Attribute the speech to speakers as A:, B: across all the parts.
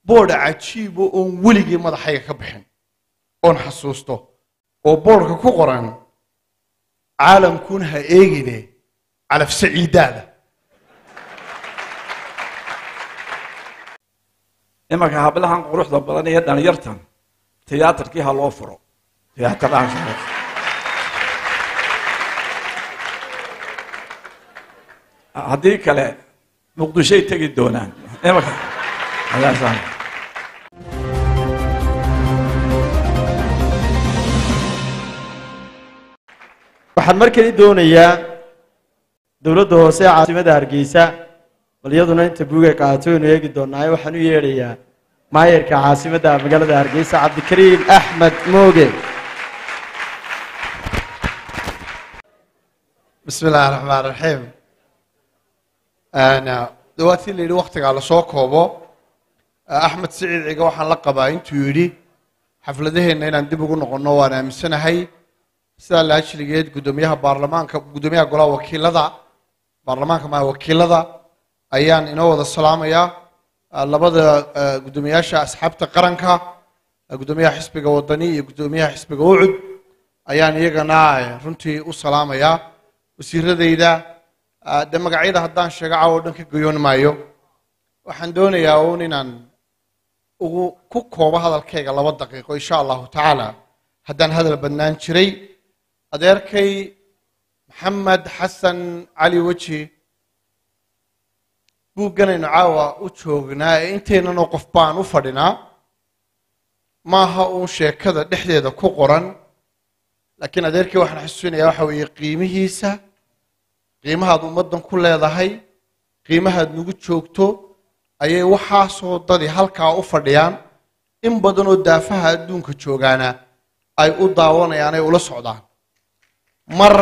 A: boodha cajiibo oon weligii madaxayga ka bixin oon xasuusto oo boodhka ku qoran caalamkuun ha eegine calafse ciiddaada
B: imanka hablahan quruxda badan iyo dhalinyartan tiyaatarkii ha loo furo tiyaataraan haddii kale muqdishoy tegi doonaan imanka ayaasaan
C: waxaan mar kale doonayaa dowladda hoose ee caasimada hargeysa bal iyaduna inta buugay qaato waynu eegi doonaaye waxaan u yeedhayaa maayarka caasimadda magaalada hargeysa cabdikariim axmed mooge
A: bismi illaahi raxmaan raxiim dawaatii la yidhi waktigaa lasoo koobo axmed siciid ciga waxaan la qabaa intuu yidhi xafladaheenna inaan dib ugu noqonno waan aaminsanahay sidaa laajligeed guddoomiyaha baarlamaanka guddoomiyaha golaha wakiilada baarlamaanka maa wakiilada ayaan inoo wada salaamayaa labada guddoomiyaasha asxaabta qaranka guddoomiyaha xisbiga wadani iyo guddoomiyaha xisbiga ucud ayaan iyagana runtii u salaamayaa wasiiradayda de magacyada haddaan sheego caawo dhan ka goyoon maayo waxaan doonayaa uun inaan ugu ku koobo hadalkayga laba daqiiqo insha allahu tacaala haddaan hadal badnaan jiray adeerkay maxamed xasan cali weji buugganaynu caawa u joognaa ee inteynanoo qof baan u fadhinaa maaha uun sheekada dhexdeeda ku qoran laakiin adeerkay waxaan xusuusinayaa waxa weeye qiimihiisa qiimahaad ummaddan ku leedahay qiimahaad nagu joogto ayay waxaasoo dadi halkaa u fadhiyaan in badanoo daafaha adduunka joogaana ay u daawanayaan ay ula socdaan mar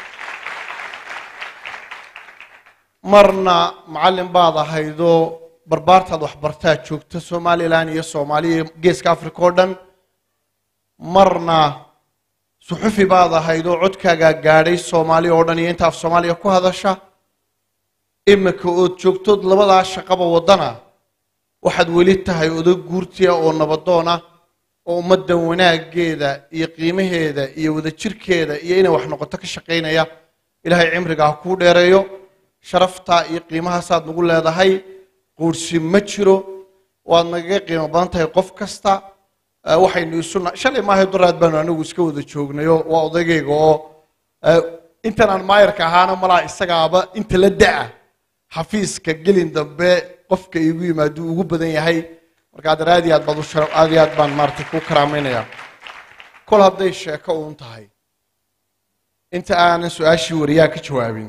A: marna macallin baad ahaydoo barbaartaad waxbartaad joogta somalilan iyo soomaaliya geeska africa oo dhan marna suxufi baad ahaydoo codkaagaa gaadhay soomaaliya oo dhan iyo inta af soomaaliya ku hadasha iminka ood joogtood labadaa shaqaba waddana waxaad weli tahay odag guurtiya oo nabadoona oo ummaddan wanaaggeeda iyo qiimaheeda iyo wadajirkeeda iyo inay wax noqoto ka shaqaynaya ilaahay cimriga ha kuu dheereeyo sharafta iyo qiimahaasaad nagu leedahay quursi ma jiro waad nagaga qiimo badan tahay qof kasta waxaynu isu shalay maahay duraad baanu anigu iska wada joognayo waa odaygayga oo intan aan maayarka ahaana malaa isagaaba inta la da'a xafiiska gelin dambe qofka igu yimaaduu ugu badan yahay marka adeer aad iyo aad baad u shara aad iyo aad baan maaragtay ku karaamaynayaa kol hadday sheeko uun tahay inta aanan su-aashii wariyaha ka jawaabin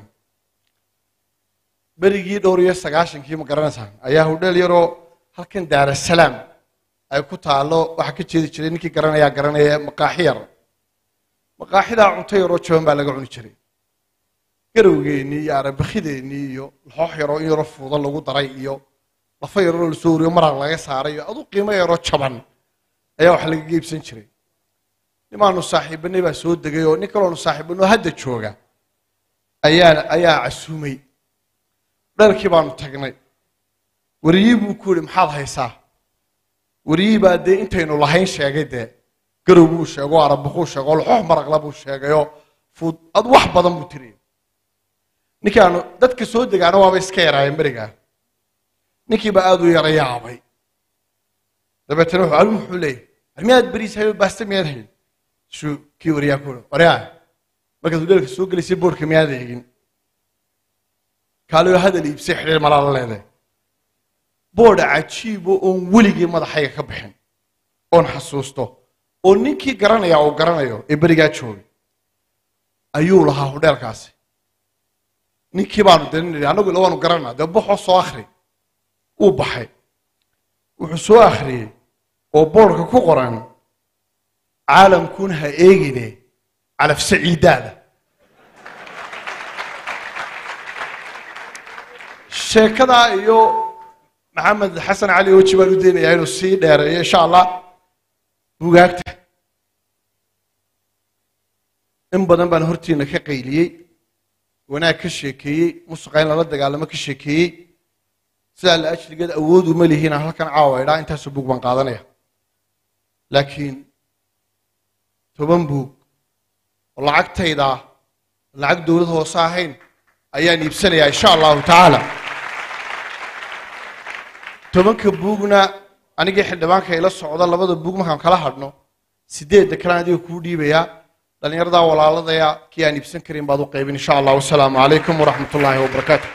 A: berigii dhowr iyo sagaashankii ma garanaysaan ayaa hudheel yaroo halkan daarasalaam ay ku taalo waxaa ka jeedi jiray ninkii garanayaa garanaya maqaaxi yar maqaaxidaa cunto yaroo jaban baa laga cuni jiray garowgeennii iyo arabakideennii iyo laxoox yaroo in yaroo fuuda lagu daray iyo lafa yaroo lasoo wariyo maraq laga saaray iyo adu qiimo yaroo jaban ayaa wax lagaga iibsan jiray nimaanu saaxiibanay baa soo degay oo nin kaloonu saaxiibanoo hadda jooga ayaa ayaa casuumay dharkii baanu tagnay wariyii buu ku yihi maxaad haysaa wariyii baa dee intaynu lahayn sheegay dee garow buu sheego arabakuu sheego laxoox maraqla buu sheegayoo fuud ad wax badan buu tiri ninkaanu dadka soo degaana waaba iska yaraayeen berigaa ninkiibaa aada u yara yaabay dabeetana wuxuu alimu wuxuu leeyahy armiyaad beriis hayo baaste miyaad hayn suu kii wariyaa ku yihi waryaa markaad hudheelka soo gelaysay boorka miyaad eegin kaaliyo hadal iibsay xidhiir malaa la leedahay boodha cajiibo oon weligii madaxayga ka bixin oon xasuusto oo ninkii garanaya uu garanayo ee berigaa joogay ayuu lahaa hudheelkaasi ninkii baanu daninay annagu ila waanu garanaa dee baxoo soo akhri uu baxay wuxuu soo akhriyey oo boodhka ku qoran caalamkuun ha eegine calafse ciiddaada sheekadaa iyo maxamed xasan cali weji baan u daynayaa inuu sii dheereeyo insha allah bugaagta in badan baan hortiina ka qayliyey wanaag ka sheekeeyey musuqa in lala dagaalamo ka sheekeeyey sidaa la ajligeed awood uma lihiin aan halkan caawa idhaa intaasoo buug baan qaadanaya laakiin toban buug oo lacagtayda ah lacag dowlad hoose ahayn ayaan iibsanayaa insha allahu tacaala tobanka buugna anigii xildhibaanka ila socda labada buug markaan kala hadhno sideedda kalean adiga kuu dhiibayaa dhallinyaradaa walaaladaya kii aan iibsan karin baad u qaybin insha allah wasalaamu calaykum waraxmat ullaahi wabarakaatu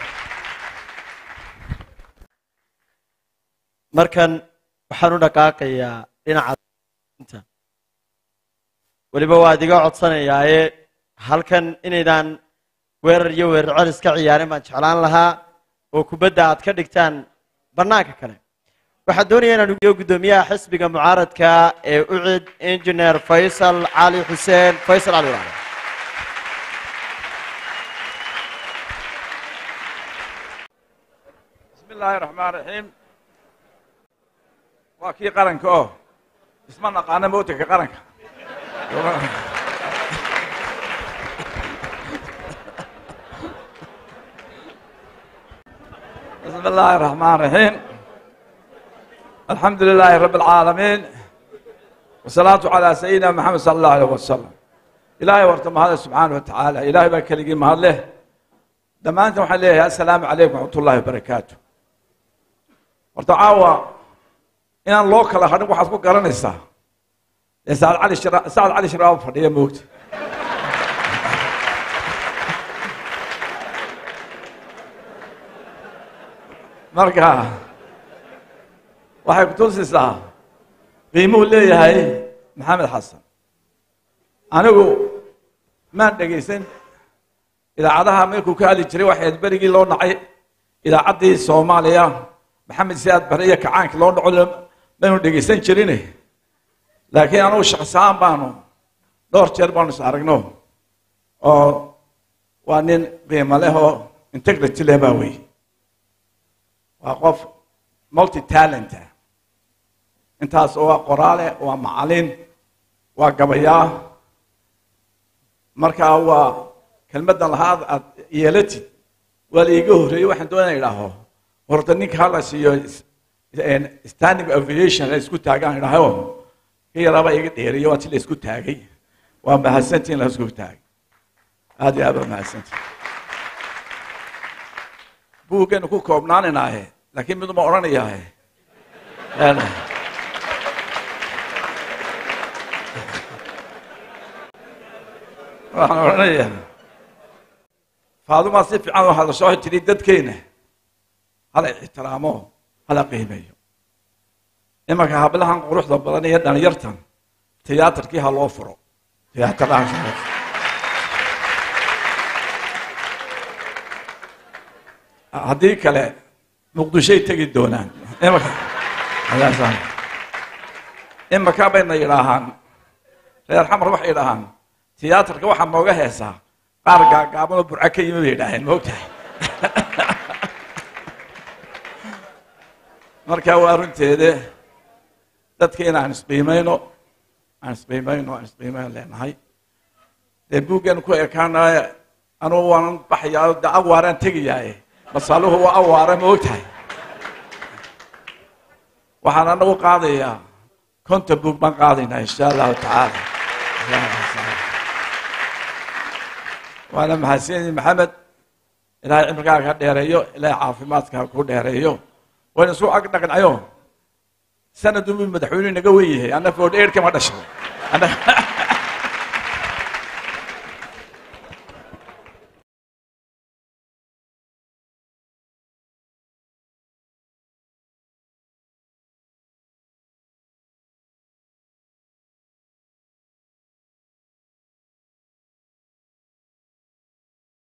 C: markan waxaan u dhaqaaqayaa dhinaca weliba waa idiga codsanayaaye halkan inaydaan weerar iyo weerar celis ka ciyaarin baan jeclaan lahaa oo kubadda aad ka dhigtaan bannaanka kale waxaan doonaya inaan ugiyo guddoomiyaha xisbiga mucaaradka ee ucid engineer faysal cali xuseen faysal cali walaale
B: bismi illaahi raxmaan raxiim waa kii qaranka oo isma naqaana mootanka qaranka bismi illaahi raxmaan raxiim alxamdu lilaahi rabi alcaalamiin wasalaatu calaa sayidina maxamed sala allahu alayh wasalam ilaahay warta mahade subxaana wa tacaala ilaahay baa keligii mahad leh dhammaantan waxaan leeyahay assalaamu calaykum waxmat ullahi wabarakaatu horta caawa inaan loo kala hadhin waxaad ku garanaysaa dee sacad cali shira sacad cali shiraaba fadhiya moogta marka waxay kutusaysaa qiimuhu leeyahay maxamed xasan anigu maan dhegaysan idaacadaha markuu ka hadli jiray waxayd berigii loo nacay idaacaddii soomaaliya maxamed siyaad bare iyo kacaankii loo dhaco maynu dhegaysan jirin laakiin anugu shaqsahaan baanu dhowr jeer baanu is aragno oo waa nin qiimo leh oo integrity leh baa wey waa qof multi talenta intaas oo waa qoraale waa macalin waa gabayaa markaa waa kelmaddan lahaad aad yeelatid waa la iiga horreeyey waxaan doonaya idhaaho horta ninka hala siiyo standing aviation la isku taagaan idhaho ka yaraaba iga dheeriyo waa ti la isku taagay waa mahadsantii in la isku taagay aad iyo aad waa mahadsantii buuggeenu ku koobnaanaynahe laakiin miduma odhanayaahe waxaan odhanayaa faadumaa si fiican oo hadasho tiri dadkeena hala ixtiraamo hala qiimeeyo imanka hablahan quruxda badan iyo dhalinyartan tiyaatarkii ha loo furo tiyaataraha haddii kale muqdishoy tegi doonaan imanka imanka bayna yidhaahaan reer xamar waxay yidhaahaan tiyaatarka waxaa nooga heesaa qaar gaagaabanoo burco ka yimi bay yidhaaheen maogtahay marka waa runteede dadkeena aan isqiimayno aan isqiimayno aan isqiimayno leenahay dee buuggan ku ekaanaya anugu waanan baxayaa de awaaraan tegayaaye masaluhu waa awaara ma ogtahay waxaan anagu qaadayaa konta buug baan qaadaynaa insha allahu tacaala waana mahadsanyiin maxamed ilaahay cimrigaaga ka dheereeyo ilaahay caafimaadka ku dheereeyo wayna isu ag dhaqnayo sanad unbuu madaxweynuhu naga wen yahay anna foodh eer kama dhashay